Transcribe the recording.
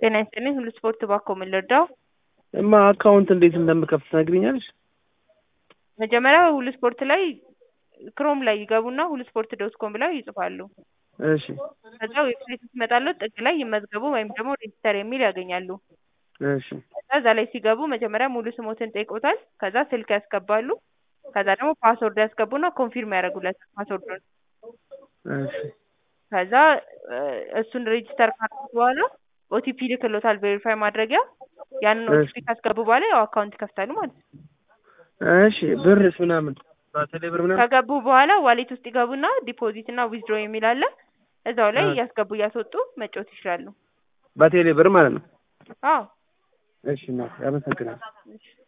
ጤና ይስጥልኝ ሁሉ ስፖርት ባኮ ምን ልርዳው? እማ አካውንት እንዴት እንደምከፍት ትነግሪኛለሽ? መጀመሪያ ሁሉ ስፖርት ላይ ክሮም ላይ ይገቡና ሁሉ ስፖርት ዶት ኮም ብለው ይጽፋሉ። እሺ ከዛ ዌብሳይት ስትመጣለት ጥግ ላይ ይመዝገቡ ወይም ደግሞ ሬጂስተር የሚል ያገኛሉ። እሺ ከዛ እዛ ላይ ሲገቡ መጀመሪያ ሙሉ ስሞትን ጠይቆታል። ከዛ ስልክ ያስገባሉ። ከዛ ደግሞ ፓስወርድ ያስገቡና ኮንፊርም ያደርጉለታል ፓስወርዱን። እሺ ከዛ እ እሱን ሬጂስተር ካደረጉ በኋላ ኦቲፒ ልክሎታል ቬሪፋይ ማድረጊያ ያንን እሺ። ኦቲፒ ካስገቡ በኋላ ያው አካውንት ይከፍታሉ ማለት ነው። እሺ ብርስ ምናምን በቴሌ ብር ምናምን ከገቡ በኋላ ዋሌት ውስጥ ይገቡና ዲፖዚት እና ዊዝድሮ የሚል አለ። እዛው ላይ አ- እያስገቡ እያስወጡ መጫወት ይችላሉ። በቴሌ ብር ማለት ነው። አዎ እሺ እናቴ አመሰግናለሁ። እሺ